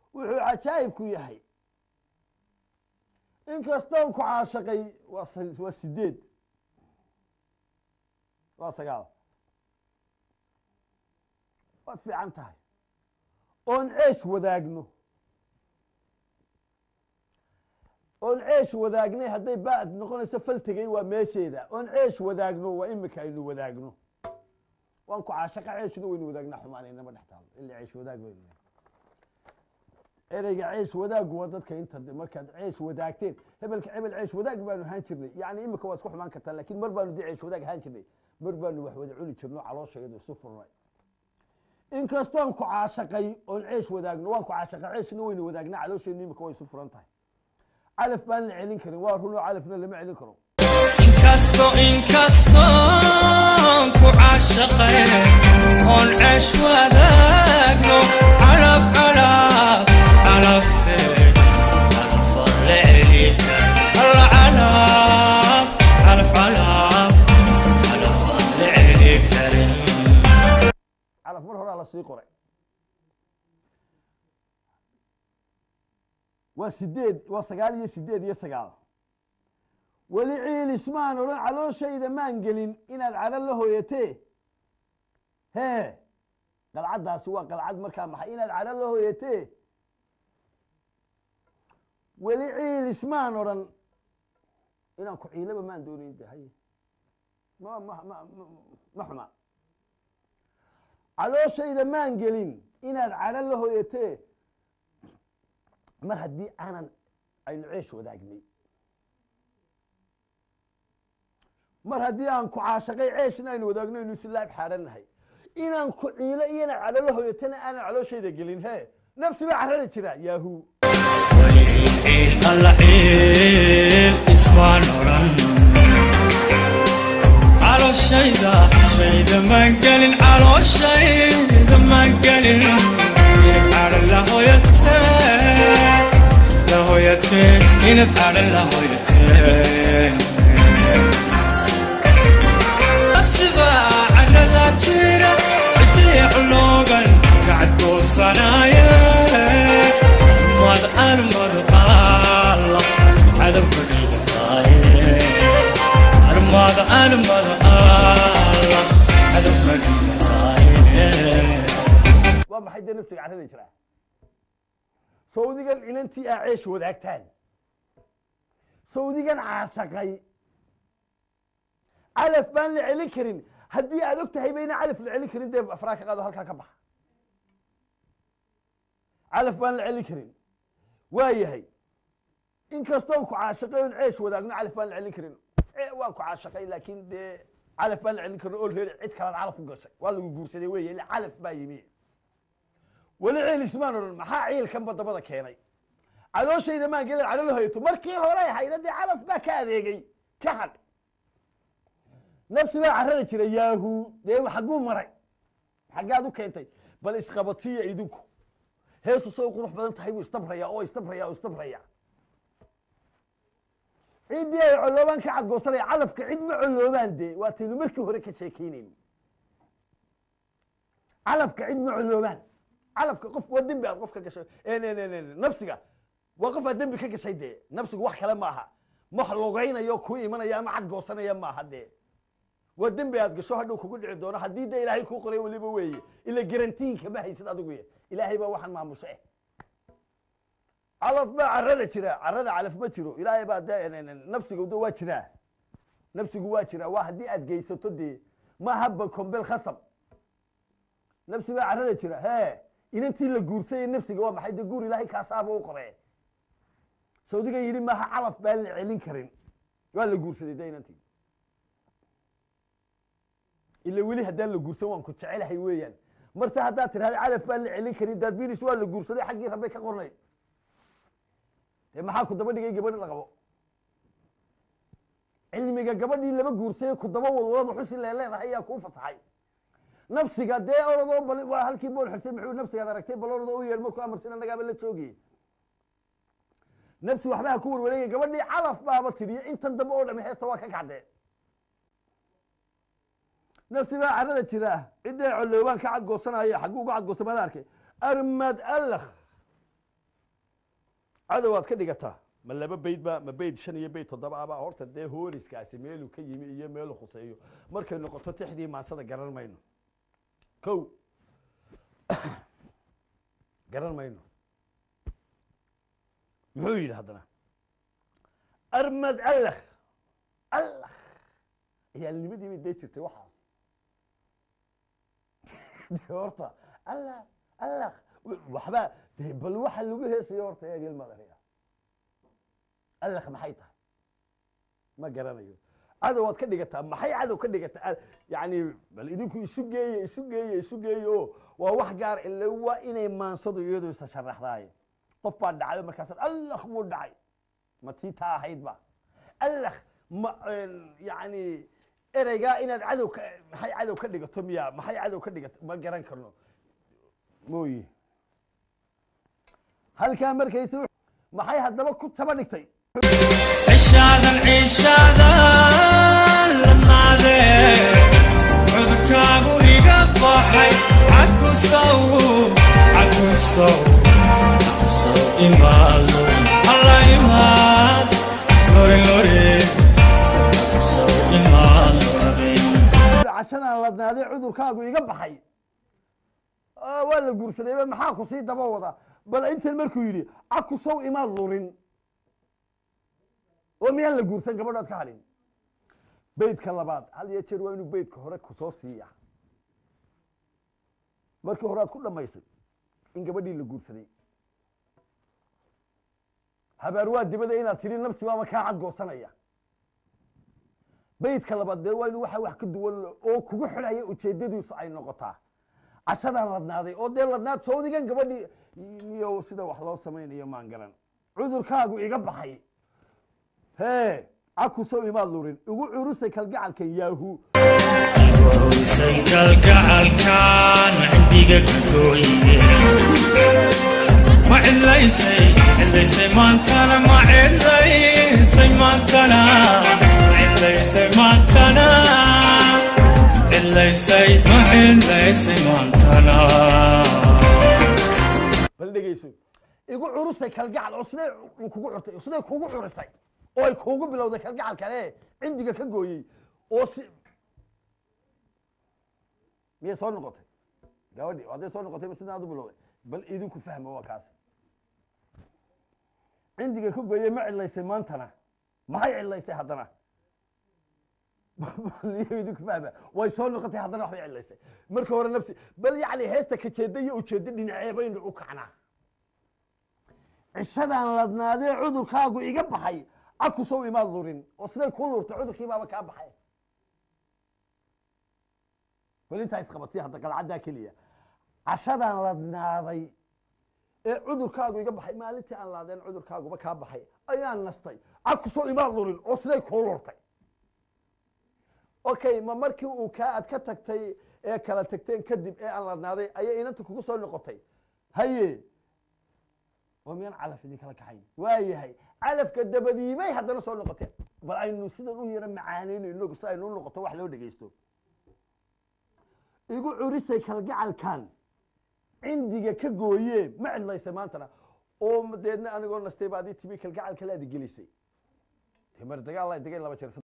wuxuu cajaa'ibku yahay inkastoon ku caashaqay waa s- waa sideed waa sagaal waa fiican tahay oon ceesh wadaagno oon ceesh wadaagnay hadday baad noqonayso faltegay waa meesheeda oon ceesh wadaagno waa imika aynu wadaagno waan ku caashaqa ceeshna waynu wadaagnaa xumaanaynama dhex taalo ila ceesh wadaag baynu leedahay. ereyga ceesh wadaagu waa dadka inta de markaad ceesh wadaagteen hebelka hebel ceesh wadaag baanu ahaan jirnay yani imika waa isku xumaan kartaa laakiin mar baanu de ceesh wadaag ahaan jirnay mar baanu wax wada cuni jirno caloosha iyadu isu furnay inkastoon ku caashaqay oon ceesh wadaagno waan ku caashaqa ceeshna waynu wadaagnaa caloosheennu imika way isu furan tahay calaf baan la celin karin waa runoo calafna lama celin karo inkasto inkastoon ku caashaqay oon ceesh wadaagno calaf calaf calafe calafan la celika alla calaf calaf calaf calafan la celi karin calaf mar horaa lasii qoray waa sideed waa sagaal iyo sideed iyo sagaal weli ciilismaan odhan calooshayda maan gelin inaad cadho la hooyatee hee qalcaddaasi waa qalcad markaa maxay inaad cadho la hooyatee weli ciilismaan odhan inaan ku ciilaba maan doonayn de haye ma ma ma ma- ma xuma calooshayda maan gelin inaad cadho la hooyatee mar haddii aanan aynu ceesh wadaagnay mar haddii aan ku caashaqay ceeshna aynu wadaagno aynu islaab xaadhannahay inaan ku ciilo iyana cadho la hooyatana aanan calooshayda gelin he nafsi baa carrada jira yaahu ciil alla ciil ismaan odhan calooshayda shayda maan gelin calooshayda maan gelin inad cadho la hooyatee la hooyatee inad cadho la hooyatee nafsiba carrada jira cidii culoogan kacadgoosanaye mad armad alla cadabka dhigataaye armad armad alla cadabka dhigataaye waa maxay dee nafsiga carrada jira sawdigan inantii aa ceesh wadaagtaan sawdigan caashaqay calaf baan la celin karin haddii aad og tahay bayna calaf la celin karin dee afraa ka qaado halkaa ka baxa calaf baan la celin karin waa yahay inkastoon ku caashaqay oon ceesh wadaagno calaf baan la celin karin Eh, waan ku caashaqay laakiin dee calaf baan la celin karin oo reer cid kalaad calaf u gashay waa lagu guursaday weeye ila calaf baa yimi weli ciil ismaan odhan maxaa ciilkanba dabada keenay calooshayda maan gelin calo la hoyato markii hore hayda dee calaf baa ka adeegay jahad nafsi baa carrada jira yaahu dee xagguu maray xaggaad u keentay bal isqabatiya idinku heesu say u qurux badan tahay buu istabraya oo istabraya oo istabraya ciddii ay colloobaan ka cadgoosanaya calafka cid ma colloobaan dee waataynu markii hore ka sheekeynayni calafka cid ma colloobaan calafka qof waa dembi aad qof ka gashay En- en- en- en- nafsiga waa qof aad dembi ka gashay dee nafsigu wax kale maaha wax logaynayo ku imanaya ama cadgoosanaya maaha dee waa dembi aad gasho hadhow kugu dhici doono haddii dee ilaahay kuu qoray weliba weeye ila garantiinka ma haysid adigu ye ilaahay baa waxaan maamusha eh calaf baa carrada jira carrada calaf ma jiro ilaahay baa dee en- en- en, nafsigu de waa jiraa nafsigu waa jiraa waa haddii aad geysato dee ma haba kombel khasab nafsi baa carrada jira hee inantii la guursayay nafsiga waa maxay dee guur ilaahay kaasaaba u qoree sawdiga yidhi maaha calaf baan la celin karin waa la guursaday de inantii ila weli haddaan la guursan waan ku jecelahay weeyaan marse haddaad tidhahda calaf baan la celin karin daadbinis waa la guursaday xaggii rabbay ka qornayd dee maxaa ku daba dhigay gabadh la qabo cilmiga gabadhii laba guursayay ku daba wadwada xusi leeleedahay ayaa kuu fasaxay nafsiga dee orodoo bal waa halkii bool xusay muxuu nafsigaad aragtay bal orodoo u yeedh markuu amarsin annagaaba la joogiyey nafsi waxba ha ku warwareegay gabadhii calaf baaba tidhiyo intan dambe oo dhami heesta waa ka kacdee nafsi baa carrada jira cidday colloobaan ka cadgoosanaya xagguu uga cadgoosta maada arkay armad allakh cadow aad ka dhigataa ma laba beyd ba ma beyd shan iyo beyd toddoba aba horta dee hooriskaasi meeluu ka yimi iyo meeluu khuseeyo markay noqoto tixdii maansada garan mayno kow garan mayno muxuu yidhi haddana armad allakh allakh ciyaalnimadii bay dee jirtay waxaas de horta allah allakh waxbaa de bal waxa lagu heesayo horta eegel madariya allakh maxay tahay ma garanayo cadow waad ka dhigataa maxay cadow ka dhigataa yani bal idinku isu geeye isu geeye isu geeye o waa wax gaar ile waa inay maansadu iyadu isa sharaxdaaye qof baa dhacday markaasaad allakh buu dhacay ma tii taa ahayd ba allakh ma yani ereygaa inaad cadow ka maxay cadow ka dhigato miya maxay cadow ka dhigato ma garan karno mooye halkaa markaysa maxay haddaba ku taba dhigtay cishaadan ciishaadan la naadee cudurkaagu iga baxay cakusow cakusow cakusow imaado alla imaad lori lori cakusow imaad lori cashadan ladnaaday cudurkaagu iga baxay Ah, waa la guursadayba maxaa ku sii daba wada bal intan markuu yidhi cakusow imaad lurin oo miyaan la guursan gabadhood ka hadhin beydka labaad had iyo jeer waa inuu beydka hore kusoo siiya markii hore aad ku dhammaysay in gabadhii la guursaday habaar waa dibada inaad tidhi nafsi baaba kaa cadgoosanaya beydka labaad dee waa inuu waxa wax ka duwan oo kugu xidhaya ujeedadiisu ay noqotaa cashadaan ladnaaday oo dee ladnaad sawdigan gabadhii iyo sida wax loo samaynayo maan garan cudurkaagu iga baxay hee cakusow imaad lurin igu curusay kalgacalkan yaahu waruysay kalgacalkan cindiga ka gooye ma cidlaysay cidlaysay maantana ma cidlaysay maantana ma cidlaysay maantana cidlaysay ma cidlaysay maantana bal dhegeyso igu curusay kalgacal oo sidee kugu curtay sidee kugu curisay oo ay kuugu bilowday kalgacal kale cindiga ka gooyey oo si miyay soo noqotay gabadhi hadday soo noqotay sidaan aad u bilowday bal idinku fahma waa kaas cindiga ka gooyey ma cidlaysay maantana maxay cidlaysay haddana iyo idinku fahma way soo noqotay haddana waxbay cidlaysay marka hore nafsi bal yacni heesta kajeeda iyo ujeeddo dhinacee baynu u kacnaa cishadan ladnaadee cudurkaagu iga baxay cakusow imaad lurin oo siday ku lurtay cudurkii baaba kaa baxay bal intaa isqabadsii hadda qalcaddaa keliya cashadan ladnaaday ee cudurkaagu iga baxay maalintii aan laadeen cudurkaaguba kaa baxay ayaan nastay cakusow imaad lurin oo siday kuu lurtay okay ma markii uu kaa aad ka tagtay ee kala tagteen kadib ee aan ladnaaday ayay inanta kugu soo noqotay haye oo miyaan calaf idin kala kaxayn waa yahay calafka dabadiibay haddana soo noqoteen bal aynu sidan u yaro macaanayno inagu si aynu u noqoto wax loo dhegeysto igu curisay kalgacalkan cindiga ka gooye ma cidlaysay maantana oo deedna anigoo nastay baad ii timi kalgacal kale aad gelisay dee mar dagaal la degay laba jeer